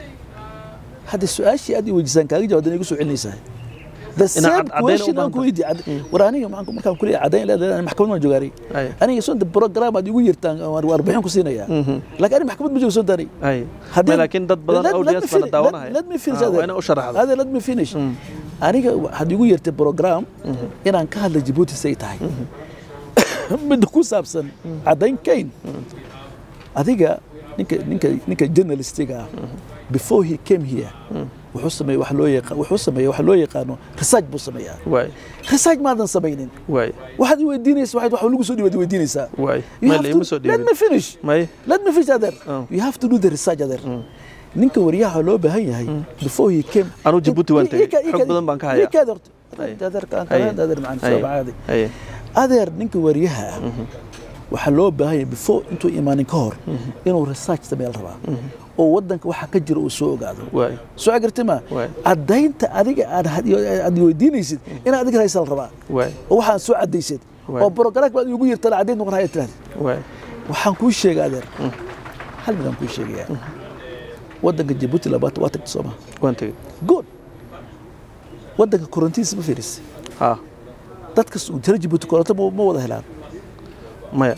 hadda su-aashii aad i weydiisaan kaaga jawaabdan igu soo celinaysaa the Inaa same cad- caddayn u question aan baahan ku weydiiyey war aniga maxaan ku- markaan ku leeyahay caddayn leedahay maxkamad waan joogaaray Ay. aniga sonta program aad igu yirtaan waan warbixin ku siinayaa laakiin aniga maxkamad ma joogo sontaani ay Haddii- Ma laakiin dad badan Let- let me audience bana finish- daawanaya let- let me finish Ah, Adel. waa inaa u sharaxdo Adel, let me finish aniga waxaad igu yeertay program inaan ka hadla Djibouti say tahay midda ku saabsan caddayn kayn adiga ninka ninka ninka journalistiga ah before he came here wuxuu sameeyey wax loo yaqaan wuxuu sameeyey wax loo yaqaano research buu sameeyaa waay research maadan samaynin waay waxaad i weydiinaysa waxaad wax lagu soo dhibaad weydiinaysaa waay You may have la to- ima soo let dhiibin me finish may let me finish adeer Oh. you have to do the research adeer ninka waryaha loo baahan yahay before he came Anuu Djibouti waan tagay. Ii ka- ii Xog ka- badan baan ka hayaa. ii kaad horta Ay. adeer kaan Ay. kalaan adeer macaan Ay. soo caadi Ay. adeer ninka waryaha ah waxaa loo baahan yahay before intuu imaanin ka hor inuu research sameel rabaa oo wadanka waxa ka jira uu soo ogaado waay soo agartay ma Waay. caddaynta adiga aad had- aad weydiinaysid inaad adiga haysa la rabaa waay oo waxaan soo caddaysad Waay. oo brograam baad igu yirtana caddayn noqon haya tiraahda waay waxaan kuu sheega adeer hal midaan kuu sheegayaa wadanka jabuuti labaatan waa tagta sooma waan tegey good wadanka korontiisa ma fiiris ha dadka reer jabuuti koronto ma ma wada helaan maya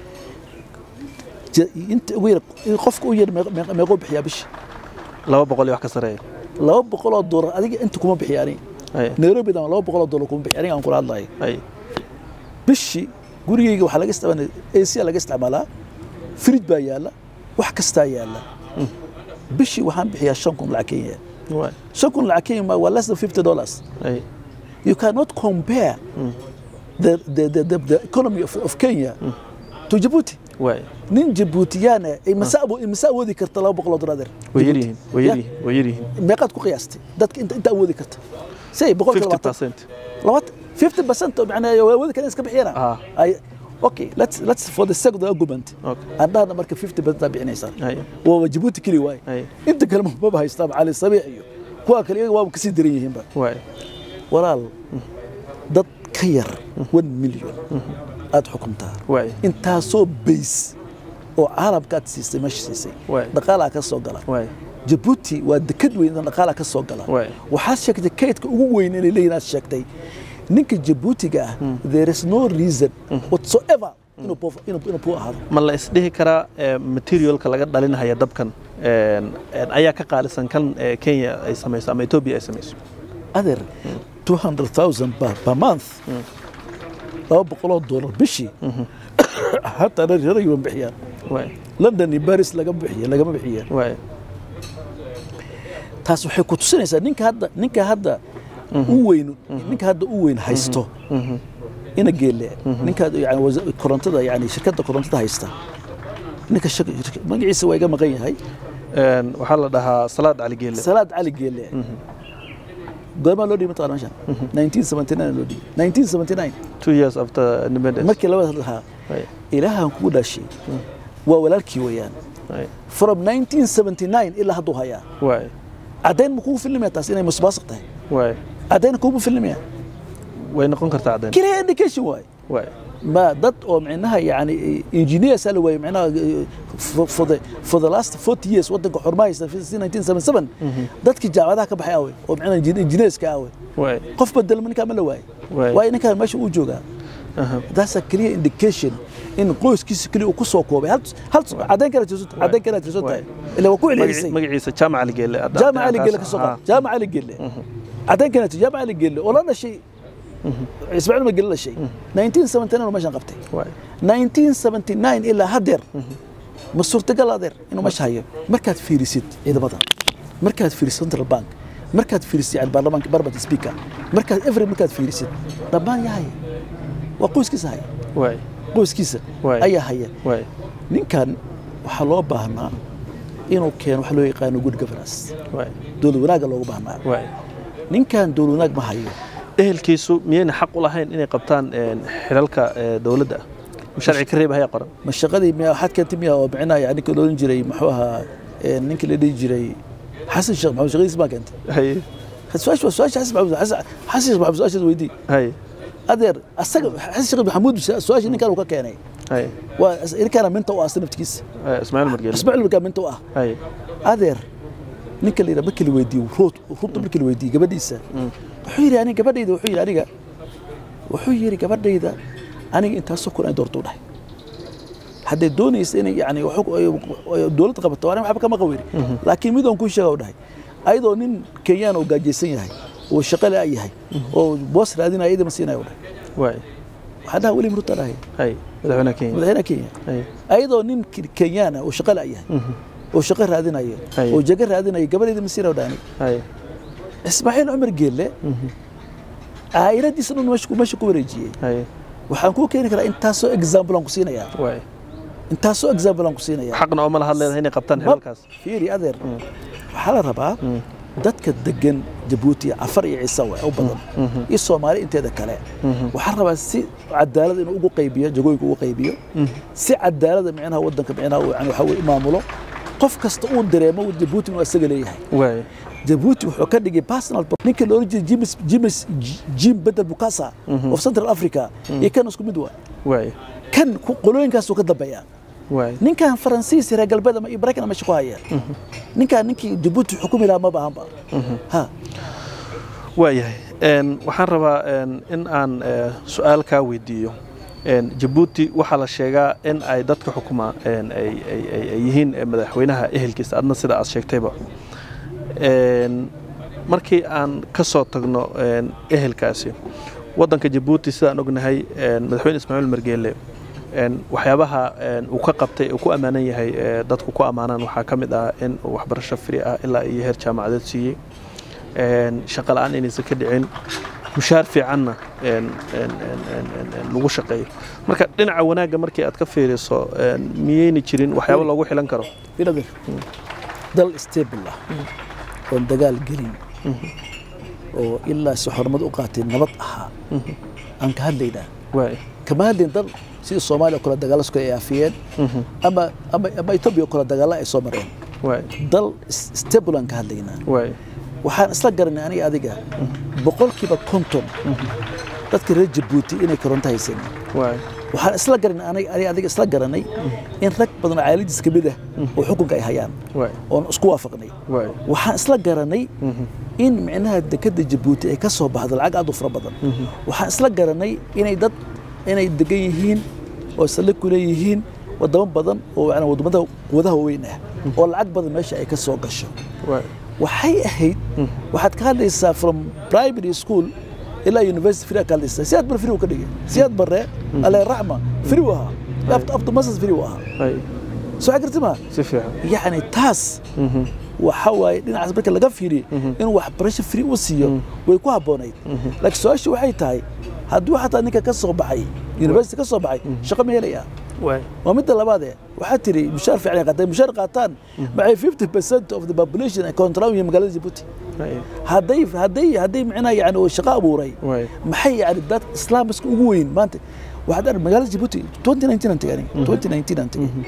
Ja- inta ugu yar qofka u yar meeq- meeq- meeqoo bixiyaa bishi laba boqol iyo wax ka sareeya laba boqoloo doolar adiga inta kuma bixiya ani ay nairobi dama laba boqoloo doolar kuma bixiya aniga aan kula hadlayo ay bishii gurigeyga waxaa laga isticmaalaa AC laga isticmaalaa fridge baa yaalla wax kastaa yaalla bishii waxaan bixiyaa shan kun lacag kenya waay shan kun lacag kenya waa less than fifty dollars ay you cannot compare the, the, the, the, the economy of, of Kenya to Djibouti. waay nin Djiboutiyaana ay masa abo masa awoodi karta laba boqol oo dollar way yar yihiin way yar yihiin way yar yihiin meeqaad ku qiyaastay dadka inta inta awoodi karta say boqol fifty labaatan percent labaatan fifty percent oo macnaa awoodi karta iska bixiyana Ah. ay okay let's let's for the sake of the argument Okay. andhahna marka fifty percent aa bixinaysaa ay waa Djibouti keli waay ay inta kale maba haystaa cali sabiix iyo kuwa kale iyaga waa kasii daran yihiinba waay walaal dad ka yar one million aad xukuntaa waay intaasoo bays oo caalamkaad siisay meesha siisay Waay. dhaqaalaa ka soo gala waay jabuuti waa dekad weyn oo dhaqaalaa ka soo gala Waay. waxaad sheegtay kaydka ugu weyn inay leeyihin aad sheegtay ninka jabuutiga ah there is no reason whatsoever inuu poor- inuu inuu poor ahaado ma la isdhihi karaa eh, materialka laga dhalinaya dabkan een, een, ayaa ka qaalisan kan eh, kenya ay samayso ama ethiopia ay samayso adeer 200,000 per, per month laba boqoloo doolar bishii hataa reer yuban bixiyaan waay london iyo baris lagama bixiya lagama bixiyaan waay taas waxay ku tusinaysaa ninka hadda ninka hadda u weyn ninka hadda u weyn haysto ina geelle ninka yani wasa- korontada yani shirkadda korontada haysta ninka shak- shirka- magaciisa waa iga maqan yahay Een, waxaa la dhahaa salaad cali geelle salaad cali geelle goormaa loo dhiibay mataqana meeshan 1979 loo dhiibay 1979 two years after independence markii labada lahaa Waay, ilaahan kugu dhashay waa walaalkii weeyaan waay, from 1979 ilaa hadduu hayaa waay caddayn ma kugu filmaya taas inay musbaasiq tahay waay caddayn kugu filmaya way noqon kartaa caddayn clear indication waay waay ما dad oo micnaha yani engineers ala way micnaha for, for the for the last 40 years wadanka xurmaysta 1977 dadkii jaamacadaha ka baxay awey oo micnaha engineerska awey waay qof bedel ninka ma la waay Waay. waay ninka meesha uu joogaa aha, that's a clear indication in qoyskiisa kaliya uu ku soo koobay hal hal caddayn kale tirso caddayn kale tirso tahay ila waa ku Magaci- celcelisay magaciisa jaamac cali geelle hadda- jaamac ali hadda- gelle ka soo qaad jaamac ali gelle caddayn kale tirso jaamac ali gelle oo la dhashay ismaaciil ma gelle dhashay 1979 meeshan qabtay waay 1979 ilaa haddeer ma suurtagal adeer inuu meesha hayo markaad fiirisid ciidamada markaad fiirisid central bank markaad fiirisid yani baarlamaanka parliament speaker markaad every markaad fiirisid dhammaan yaa haya waa qoyskiisa haya waay qoyskiisa Waay. ayaa haya waay ninkan waxaa loo baahnaa inuu keeno wax loo yaqaano good governance waay dowlad wanaagga loogu baahnaa waay ninkan dowlad wanaag ma hayo ehelkiisu miyayna xaq u lahayn inay qabtaan een, xilalka ee, dowladda sharci ka reeba haya qoran ma shaqadii miya waxaad keentay miya oo micnaha yani ninka loolan jiray muxuu ahaa ee, ninkii la dhihi jiray xasan sheekh maxamed shaqadiis baa keentay haye su-aasha waa su-aasha xasan maxamed xasan xasan sheekh maxamed su-aashaas weydii haye adeer asaga xasan sheekh maxamuud su-aasha ninkan uu ka keenay haye waa ninkaana minta u ah asna naftigiisa haye, ismaaciil margeele ismaaciil markaa minta u ah haye adeer ninka la yidhaha markii la weydiiyo ruut ruuta markii la weydiiyey gabadhiisa wuxuu yidhi aniga gabadhayda wuxuu yidhi aniga wuxuu yidhi gabadhayda aniga intaasoo kun ay doorto u dhahay hadday doonaysa inay yani waxu- ay- dowladda qabato aniga waxba kama qaweyni laakiin mid oon kuu sheega u dhahay ayadoo nin kenyaan oo gaajaysan yahay oo shaqo la yahay oo boos raadinaya iyada ma siinaya u dhahay waay waxaan dhaha weli ruto dhahay hay madaxweynaha kenya madaxweynaha kenya hay ayadoo nin Ke- kenyaan ah oo shaqo la'yahay oo shaqo raadinayo Haye. oo jago raadinayo gabadheeda masiira dhaani hay ismaaciil cumar geelle caa'iladiisa dhan meesha ku- meesha ku wareejiyey hay waxaan kuu keeni karaa intaasoo example aan ku siinayaa waay intaasoo example aan ku siinayaa xaqna oo ma laha leedahay inay qabtaan xilalkaas fiiri adeer waxaa la rabaa dadka degan jabuuti cafar iyo ciise waa u badan iyo soomaali inteeda kale waxaa rabaa si cadaalad inuu ugu qaybiyo jagooyinka ugu qaybiyo si cadaalada micnaha wadanka micnaha uu yani waxa weye maamulo qof kasta uu dareemo jabuuti inuu asaga leeyahay waay jabuuti wuxuu ka dhigay personal pro- ninka la oran jiray jimis jimis jim bedel bukasa of central africa iyo kan isku mid waa waay kan ku- qolooyinkaasuu ka dambeeya waay ninkan faransiis reer galbeed ama ibrakan meesha ku haya ninkan ninkii jabuuti xukumi lahaa ma baahanba ha waayahay Een, waxaan rabaa een, in aan eh, su-aal kaa weydiiyo Een, jabuuti waxaa la sheegaa in ay dadka xukuma een, ay ay- ay- ay yihiin eh, madaxweynaha ehelkiisa adna sida aad sheegtayba Een, markii aan ka soo tagno een, ehelkaasi wadanka jabuuti sidaan ognahay een, madaxweyne ismaaciil margeele een, waxyaabaha een, uu ka qabtay uu ku ammaanan yahay eh, dadku ku ammaanaan waxaa ka mid ah in uu waxbarasho fri ah ilaa iyo heer jaamacadeed siiyey een, shaqo la'aan inaysan ka dhicin mushaar fiicanna een, een, een, een, een, een, lagu shaqeeyo marka dhinaca wanaagga markii aad ka fiiriso een, miyayna jirin waxyaabo loogu xilan karo filadir dal stable ah oon dagaal gelin oo ilaa si xornimad u qaatay nabad ahaa aan ka hadlaynaa waay kama hadlayn dal sida soomaaliya oo kale dagaalasku ay aafiyeen ama ama ama etoobiya oo kale dagaalla ay soo mareen waay dal s- stable aan ka hadlaynaa waay waxaan isla garanay aniga adiga boqolkiiba konton dadka reer jabuuti inay koronto haysan waay waxaan isla garanay aniga aniga adiga isla garanay in rag badan oo caaladiis ka mid ah oo xukunka ay hayaan waay oon isku waafaqnay waay waxaan isla garanay in micnaha dekada jabuuti ay ka soo baxdo lacag aad u fara badan waxaan isla garanay inay dad inay degan yihiin oo saldhig ku leeyihiin wadamo badan oo yani wadamada quwadaha waaweyn ah oo lacag badan meesha ay ka soo gasho waay waxay ahayd waxaad ka hadlaysaa from primary school ilaa university free ka hadlaysaa siyaad bar free uu ka dhigay siyaad barre alle raxma free uu ahaa Up- up to masters free uu ahaa waay soo xagirti ma si fiican yacni taas waxa waaye dhinacaas marka laga fiiriyo inuu waxbarasho free u siiyo way ku habboonayd laakiin su-aashu waxay tahay hadduu xataa ninka ka soo baxay university ka soo baxay shaqo ma helaya waay waa midda labaade waxaa tiri mushaar fiican ay qaataan mushaar qaataan maxay 50 percent of the population ay control yihiin magaalada jabuuti waay hadday hadday hadday micnaha yani uu shaqo abuuray waay maxay yani dad islaamiska ugu weyn maanta waxaad arag magaalada jabuuti 2019 aan tagay 2019 aan tagay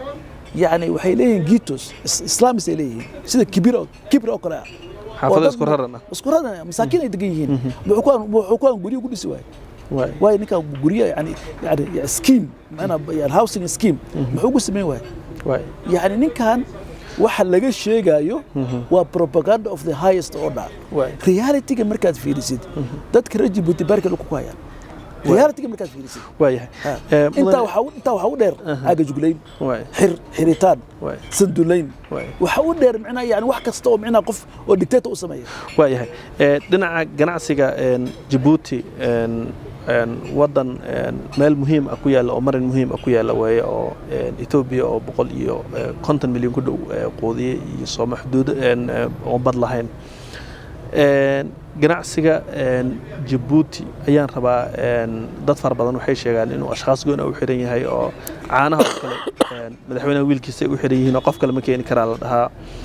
yani waxay leeyihiin gitos is- islaamis ay leeyihiin sida kibir oo kibir oo kale ah xaafado oo dad- isku raran ah isku raran ah, masaakiin ay degan yihiin wuxuu ku wuxuu ku guryo ku dhisi waay waay waayo ninka guryo yani yani yani scheme maana yani housing scheme muxuu ku sameyn waay waay yani ninkan waxa laga sheegayo waa propaganda of the highest order waay realityga markaad fiirisid dadka reer jabuuti baarka dhulka ku hayaan realityga markaad fiirisid waayahay Ha. Eh, intaa mudane- waxaa u- intaa waxaa u dheer aagajuglayn waay xir xiritaan waay sandulayn waay waxaa u dheer micnaha yani wax kasta oo micnaha qof oo dictator u sameeya waayahay Eh, dhinaca ganacsiga een, jabuuti een, een, wadan een, meel muhiim ah ku yaalla oo marin muhiim ah ku yaalla weeye oo een, etoobiya oo boqol iyo eh, konton milyan ku dhow eh, quudiye iyo sooma xuduud een, eh, oo bad lahayn Een, ganacsiga een, jabuuti ayaan rabaa een, dad fara badan waxay sheegaan inuu ashkhaas gooni u xiran yahay oo caanaha oo kale een, madaxweynaha wiilkiisa ay u xiran yihiin oo qof kale ma keeni karaa la dhahaa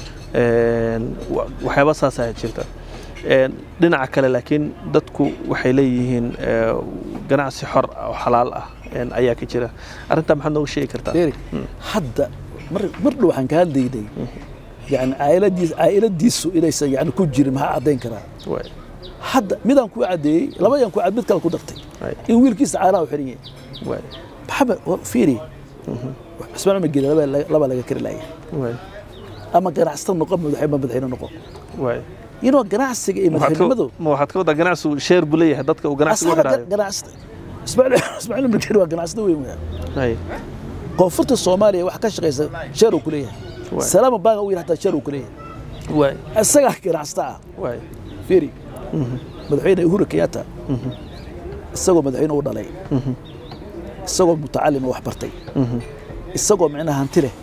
Een, wa- waxyaaba saasaa jirta Een, dhinaca kale laakiin dadku waxay leeyihiin ee, ganacsi xor ah oo xalaal ah een, ayaa ka jira arrintaa maxaad nooga sheegi kartaa Erik hadda mar mar dhow waxaan ka hadlaynay yani caa'iladiis caa'iladiisu inaysan yani ku jirin maxaa caddayn karaa Waay, hadda midaan ku cadeeyey labadaan ku cad mid kale ku dartay waay, in wiilkiisa caanaha u xiran yahay waay, maxamed wa- fiiri cismaan cumar geeli laba laga- laba laga kari laaya waay, ama ganacsata noqo madaxweyne madaxweyne noqo waay. inuu ganacsiga iyo Waxaad ka- madaxweynimadu ma waxaad ka wadaa ganacsigu sheer buu leeyahay dadka uu ganacsigu asxaabta xidhaayo ganacsata ismaaciil ismaaciil cumar geeli waa ganacsata weyn weya Hay, koonfurta soomaaliya wax ka shaqaysa sheer uu ku leeyahay Waay. salaama baaga u yidhi hataa sheer uu ku leeyahay waay, isagaa ganacsata ah waay, fiiri madaxweyne uhuru kenyatta isagoo madaxweyne u dhalay isagoo mutacalima wax bartay isagoo micnaha hanti leh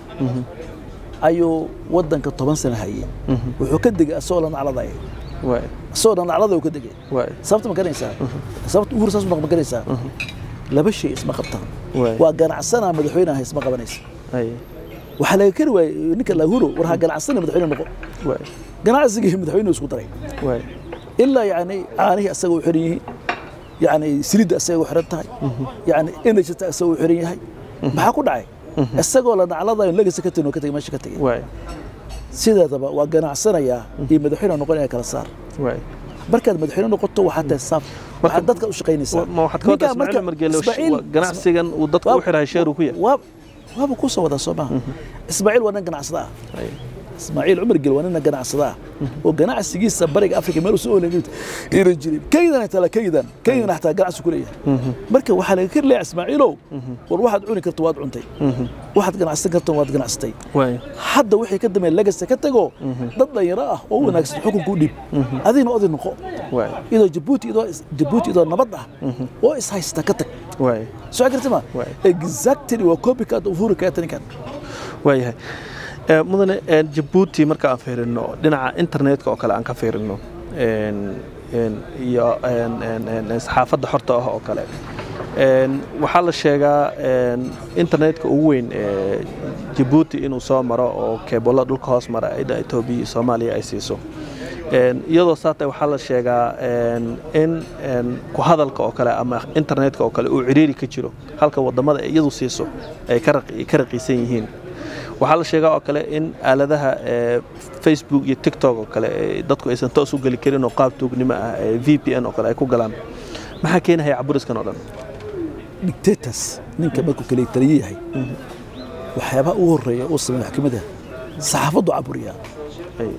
ayuu waddanka toban sano hayay wuxuu ka degay asagoo la nacladaya waay asagoo la nacladaya uu ka degay waay sababta ma garanaysaa sababta ugu saas ma garanaysaa laba shay isma qabtaan waay waa ganacsanaa madaxweynaha isma qabanaysa ay waxaa laga kari waayey ninka lahuro war ha ganacsana madaxweyne noqo waay ganacsigii madaxweyne isku daray waay ilaa yani caanihii asaga u xiran yihiin yani silidda asaga u xiran tahay yani energyta asaga u xiran yahay maxaa ku dhacay isagoo la nacladayo legasa ka tegin oo ka tegay meesha ka tegay waay sideedaba waa ganacsanayaa iyo madaxweyne noqonaya kala saar waay markaad madaxweyne noqoto waxaad tahay saaf waxaad dadka u shaqaynaysaa ma waxaad ka wadaa Ninkaan ismaaciil marka- margeele Ismaaciil- ganacsigan uu dadka u xirahay sheer uu ku yahay waa waaba kuu soo wadaa soo maaha ismaaciil waa nin ganacsada ah Ay, ismaaciil cumar gel waa nina ganacsada ah oo ganacsigiisa bariga afrika meel usoo oolan iran jirin kaydan tala kaydan kaydan xataa ganacsi ku leeyahay marka waxaa laga kari leeyahay ismaaciilow war waxaad cuni karto waad cuntay waxaad ganacsan karto waad ganacsatay waay hadda wixii ka dambeeya lagasta ka tago dad dhalinyaro ah oo wanaagsan xukunka u dhiib adigna oday noqo waay idoo jabuuti idoo jabuuti idoo nabad ah oo is haysta ka tag waay soo garta ma Waay. exactly waa copycat of Uhuru Kenyatta ninkan waayahay Eh, mudane eh, jabuuti marka aan fiirino dhinaca internetka oo kale aan ka fiirino en- en, iyo en- en- en- en, saxaafadda xorta ah oo kale En, waxaa la sheegaa en, internetka ugu weyn ee jabuuti inuu soo maro oo keebolla dhulka hoos mara ida etoobiya iyo soomaaliya ay siiso En, iyadoo saatay waxaa la sheegaa en, in en, ku hadalka oo kale ama internetka oo kale uu ciriiri ka jiro halka wadamada ay iyadu siiso ay ka raqi- ka raqiisan yihiin waxaa la sheegaa oo kale in aaladaha ee, facebook iyo tiktok oo kale ee dadku aysan toos u geli karin oo qaab tuugnimo ah ee v p n oo kale ay ku galaan maxaa keenahaya caburiskan oo dhan dictators ninka markuu kale taliye yahay waxyaabaha ugu horeeya uu sameeyo maxkamadda saxaafaddu caburiyaa Ay,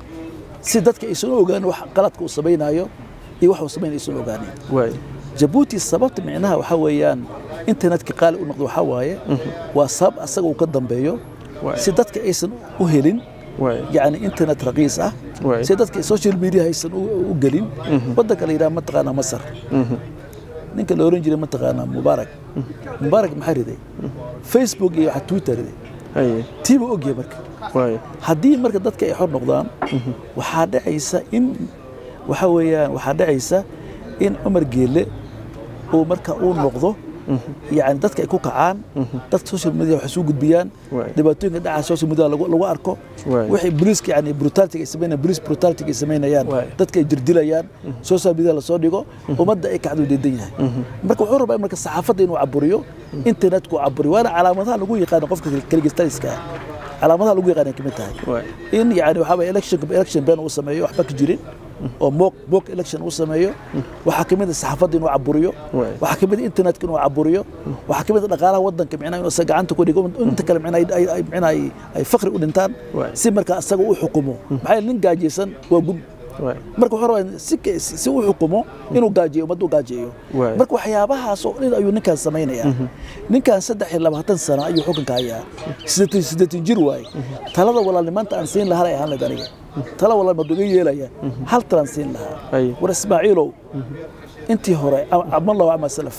si dadka aysan u ogaanin wax qaladka uu samaynayo iyo wax uu samaynayo aysan u ogaanin waay jabuuti sababta micnaha waxaa weeyaan internetka qaali u noqdo waxaa waaye waa sabab asaga uu ka dambeeyo waay si dadka aysan u helin waay يعني انترنت رقيص اه Waay. سي dadka social media haysan u gelin wadanka la yiraahdo mataqaana masar Mhm. ninka la oran jiray mataqaana mubaarak mubaarak maxaa riday facebook iyo waxa twitter riday Ay, tiiba ogyahay marka waay haddii marka dadka ay xor noqdaan waxaa dhacaysa in waxa weeyaan waxaa dhacaysa in cumar geelle uu marka uu noqdo yani dadka ay ku kacaan dadka social media waxay soo gudbiyaan Waay. dhibaatooyinka dhaca social media lagu lagu arko Waay. wixii booliiska yani brutality ay sameynayaan police brutality ay sameynayaan Waay. dadka ay jirdilayaan social media la soo dhigo ummadda ay kacdu deedan yahay marka wuxuu rabaa in marka saxaafadda inuu caburiyo internetku caburiyo waana calaamadaha lagu yaqaano qofka kaligistaliska ah calaamadaha lagu yaqaan ay kamid tahay waay in yani waxaa weeye election election ban uu sameeyo waxba ka jirin oo mock mock election uu sameeyo waxaa kamid ah saxaafadda inuu caburiyo Waay. waxaa kamid ah internetka inuu caburiyo waxaa kamid ah dhaqaalaha wadanka micnaha inuu isaga gacanta ku dhigo inta kale micnaha ay- ay- ay- micnaha ay- ay fakri u dhintaan Waay. si marka asaga u xukumo maxaa yeele nin gaajaysan waa gun waay marka wuxuu rabaa si ka- si si u xukumo inuu gaajeeyo ummadda u gaajeeyo Waay. marka waxyaabahaas oo dhan ayuu ninkaan samaynayaa ninkaan saddex iyo labaatan sano ayuu xukunka hayaa siddeetan siddeetan jir waaye talada walaalnimaanta aan siin lahaa ay ahaan lahayd aniga tala walaal madu iga yeelaya hal talaan siin lahaa Ay. war ismaaciilow intii hore aman lahu ama salaf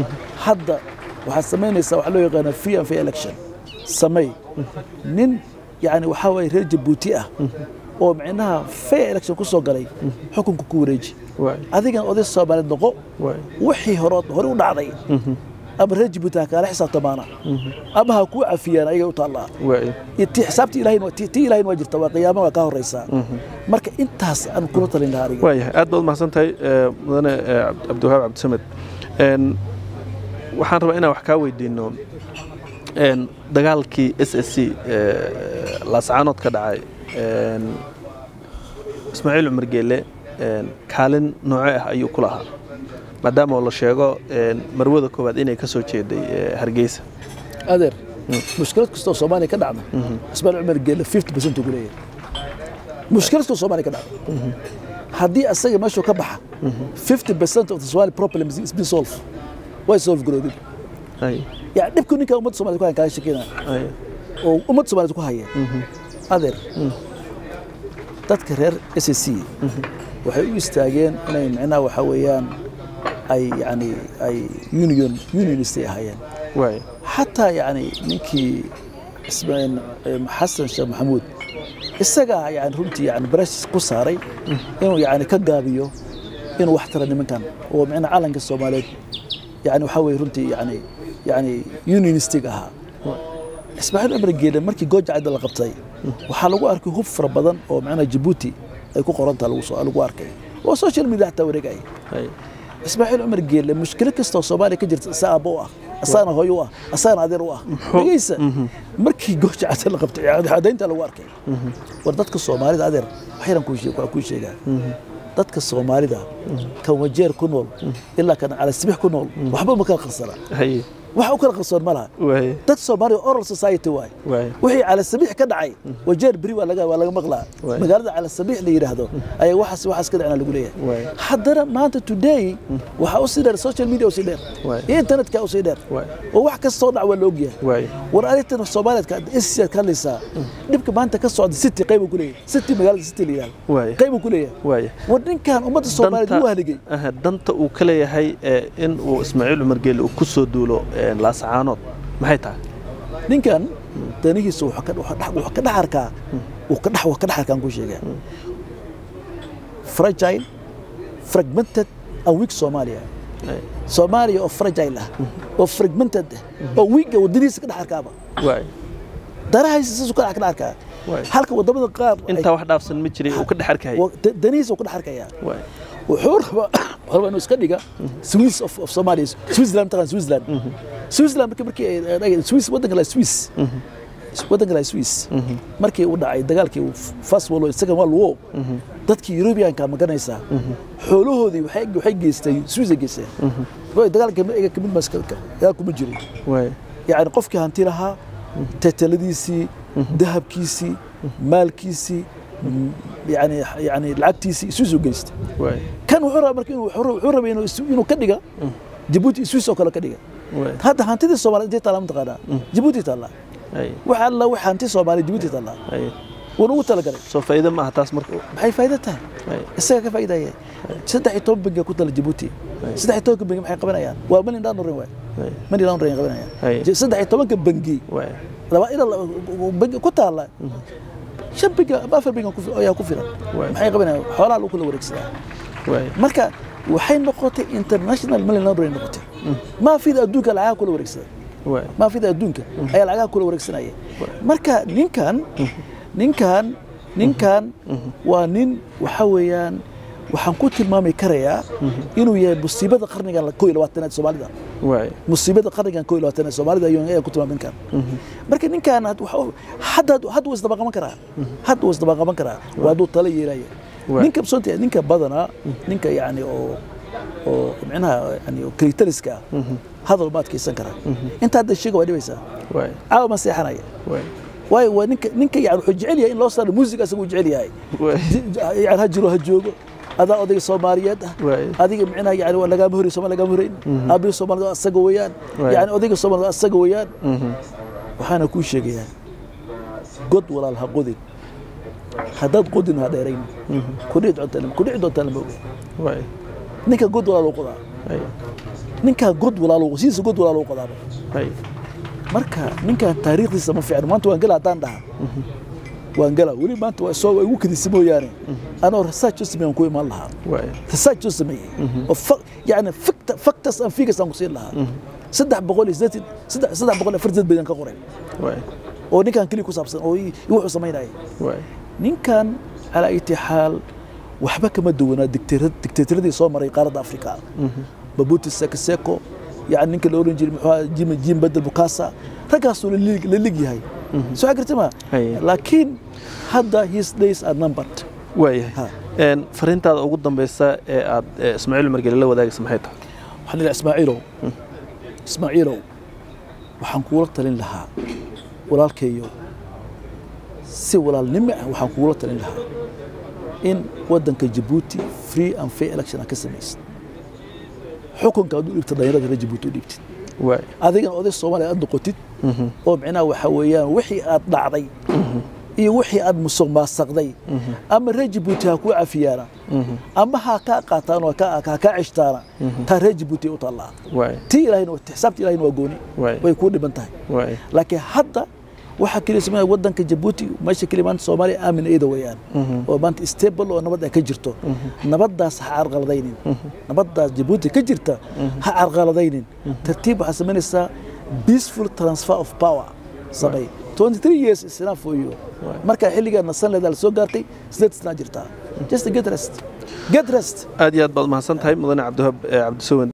hadda waxaad samaynaysaa waxaa loo yaqaana free and fair election samey nin yani waxaa waye reer jabuuti ah oo micnaha fair election ku soo galay xukunka ku wareeji waay adigana oday soomaaliyeed noqo waay wixii hore hore u dhacday ama reer jabuuti ha kaala xisaabtamaana ama ha kuu cafiyaan ayaga u taallaa waay iyo tii xisaabtii ilaahay waa- tii tii ilaahay waa jirta waa qiyaama waa kaa horeysaa marka intaas aan kula talin lahaa aniga waayahay aad baad umahadsan tahay eh, mudane eh, Cabd- cabdiwahaab cabdisamed En, waxaan rabaa inaan wax kaa weydiino en, dagaalkii s s c laascaanood ka dhacay en, ismaaciil cumar geele en, kaalin nooce ah ayuu ku lahaa maadaama oo la sheego en, marwada koowaad inay ka soo jeeday eh, hargeysa adeer mushkilad kastoo soomaaliya ka dhacda ismaaciil cumar geelle 50 percent ugu leeyahay mushkilad kastoo soomaaliya ka dhacda haddii asaga meeshuu ka baxa 50 percent of the somali problem is been solved way solve garoodin Ay, yani dhibku ninka ummadda soomaaliyed ku hayan kaga shakeyna ay, oo ummadda soomaaliyed ku haya adeer dadka reer s c waxay u istaageen inay micnaha waxaa weeyaan ay yani ay union unionist ay ahaayeen waay xataa yani ninkii ismaaciil eh, xasan sheekh maxamuud isagaa yani runtii yani barashis ku saaray inuu yani ka gaabiyo inuu wax tara nimankan oo micnaa calanka soomaaliyeed yani waxaa weye runtii yani yani unionistig ahaa ismaaciil cumar geele markii gooja cadda la qabtay waxaa lagu arkay hub fara badan oo macnaha jabuuti ay ku qorantaha lagu soo lagu arkay oo social media xataa wareegaya hay ismaaciil cumar geele mushkilo kastoo soomaaliya ka jirta isaa aabbo u ah asaana hooyo u ah asaana adeer u ah dhegeysa markii gooja cadda la qabtay cadaynta lagu arkay war dadka soomaalida adeer waxyaran kuu sheeg- waa kuu sheegaa dadka soomaalida kan wajeer ku nool ilaa kan calasibix ku nool waxba ma kala qarsana hay wax u kala qarsoon ma laha waay dad soomaaliya oral society waay waay wixii cala sabiix ka dhacay wajeer beri waa laga waa laga maqlaa Waay. magaalada cala sabiix la yidhaahdo ayaa waxaas waxaas ka dhacna lagu Waay. leeyahay haddana maanta today waxaa usii dheer social media usii dheer Waay. iyo internetka usii dheer Waay. oo wax kastoo dhac waa la ogyahay waay war arrintan soomaaliyeedka isiyaad ka hadlaysaa dhibka maanta ka socda city qaybu ku leeyahay city magaalada city la yidhahdo Waay. qaybu ku leeyahay waay war ninkan ummadda soomaaliyeed wuu haligay aha, danta uu ka leeyahay ee, in uu ismaaciil cumar geele uu ku soo duulo ee, laascaanood maxay tahay ninkan danihiisa wuxuu ka wuxuu dhex- wuxuu ka dhex arkaa uu ka dhex wax ka dhex arkaan ku sheegaa fragile fragmented and weak Somalia Ay, Soomaaliya oo fragile ah oo fragmented ah oo weak ah wadanihiisa ka dhex arkaaba waay darahiisa saasuu ka dhex ka dhex arkaa Waay. halka wadamada qaar ay- intaa wax dhaafsan ma jiray uu ka dhex arkayay wa- da- danihiisa uu ka dhex arkayaa waay wuxuu rabaa wuxuu rabaa inuu iska dhiga Swiss of, of Somalia Switzerland taqaan Switzerland Switzerland markii markii ay ay- Swiss wadanka la Swiss wadanka la Swiss markii uu dhacay dagaalkii uu First World War Second World War dadkii Europeanka ma garanaysaa xoolahoodii waxay waxay geystay Swiss ay geysteen way dagaalka iyaga kamid ma iska dagaal kuma jirin waay yani qofkii hanti lahaa teteladiisii dahabkiisii maalkiisii m- yani yani lacagtiisii Swiss u geystay waay kan wuxuu rabaa marka inuu wuxuu wuxuu rabaa inuu is- inuu ka dhiga Djibouti Swiss oo kale ka dhiga waay hadda hantidii Soomaaliyeed intee taala mataqaanaa Djibouti taala ay waxa alla wax hanti Soomaaliyeed Djibouti taala ay wuuna ugu talagalay soo faa'iido ma aha taas marka maxay faa'iido tahay ay isaga ka faa'iidaya saddex iyo toban bangi ku tala Djibouti saddex iyo tobanka bangi maxay qabanayaan waa money laundering waay ay money laundering qabanayaan Ay. Je- saddex iyo tobanka bangi waay laba ila bangi ku taala shan bangi ama afar bangi ku fi- ayaa ku filan Waay. maxay qabanayaan xoolaha lagu kala wareegsadaa waay marka waxay noqotay international money laundering noqotay maafida adduunka lacagaha kula wareegsada waay maafida adduunka ayaa lacagaha kula wareegsanaya marka ninkan ninkan ninkan waa nin waxa weeyaan waxaan ku tilmaami karayaa inuu yahay musiibada qarnigan koo iyo labaatanaad soomaalida waay musiibada qarnigan koo iyo labaatanaad soomaalida ayuu ayaan ku tilmaami ninkan marka ninkan had- waxa- hadda hadda wuu isdaba qaban karaa hadda wuu isdaba qaban karaa waa hadduu tala yeelaya Waay. ninka sonta ninka badanaa ninka yani oo oo micnaha yani oo kalitaliska ah hadal ma adkaysan karaa inta hadda sheega waa dhibaysaa waay caawa ma seexanaya waay waayo waa ninka ninka yani wuxuu jecel yahay in loo saaro music asagu uu jecel yahay waay yani ha jiro ha joogo adaa odayga soomaaliyeed ah Waay. adiga micnaha yani waa lagaama horay somal lagaama horayn aabihi soomaalida waa asaga weeyaan Waay. yani odayga soomaalida waa asaga weeyaan waxaana kuu sheegayaa god walaal ha qodin haddaad qodin ha dheerayn kudhici doontaa lama- kudhici doontaa lama oga waay ninka god walaal u qodaa ay ninkaa god walaal sidiisa god walaal u qodaaba ay marka ninkan taariikhdiisa ma fiicno maanta waan gala haddaan dhaha waan gala weli maanta waa soo waa igu kadisa mooyaane anoo research u sameeyaan ku imaan lahaa waay research u sameeyey oo fa- yani facta- factors and figures aan ku siin lahaa saddex boqol iyo siddeetan saddex saddex boqol iyo afartan baydan ka qoray waay oo ninkan keliya ku saabsan oo i- i wuxuu samaynayay waay ninkan calaa iti xaal waxba kama duwanaa dictator- dictatoradii soo maray qaaradda afrika babuti seko seko yani ninka la oran jiray muxuu ahaa jim jim bedel bukasa raggaasuu la lig- la lig yahay soo garta ma Haye. laakiin hadda his days are numbered waayahay Ha. Een, fariintaada ugu dambeysa ee aad ee, ismaaciil margeli la wadaagaysa maxay tahay waxaan leeyahay ismaaciilow ismaaciilow waxaan kuula talin lahaa walaalkayo si walaalnimo ah waxaan kuula talin lahaa in waddanka jabuuti free and fair election aad ka samaysid xukunka aad u dhiibtid dhalinyarada reer jabuuti u dhiibtid waay adigana oday soomaaliya aad noqotid oo micnaha waxa weeyaan wixii aad dhacday iyo wixii aad musuq maasaqday ama reer jabuuti ha kuu cafiyaana ama ha kaa qaataan oo ha kaa ceshtaana taa reer jabuuti u taallaa waay tii ilahayna xisaabta ilahayna waa gooni Waay. way kuu dhiban tahay waay laakiin hadda waxaa keliya sameeya wadanka jabuuti meesha keliya maanta soomaaliya aamin iyada weeyaan oo maanta stable oo nabad ay ka jirto nabaddaas ha carqaladaynin nabaddaas jabuuti ka jirta ha carqaladaynin tartiib waxaa samaynaysaa peaceful transfer of power samay 23 years is enough for you markaa xilligaa nasan leedaa la soo gaartay sideed sanaa jirtaa just get rest get rest aad iyo aad baad umahadsan tahay mudane cabdiwahaab eh, cabdisawen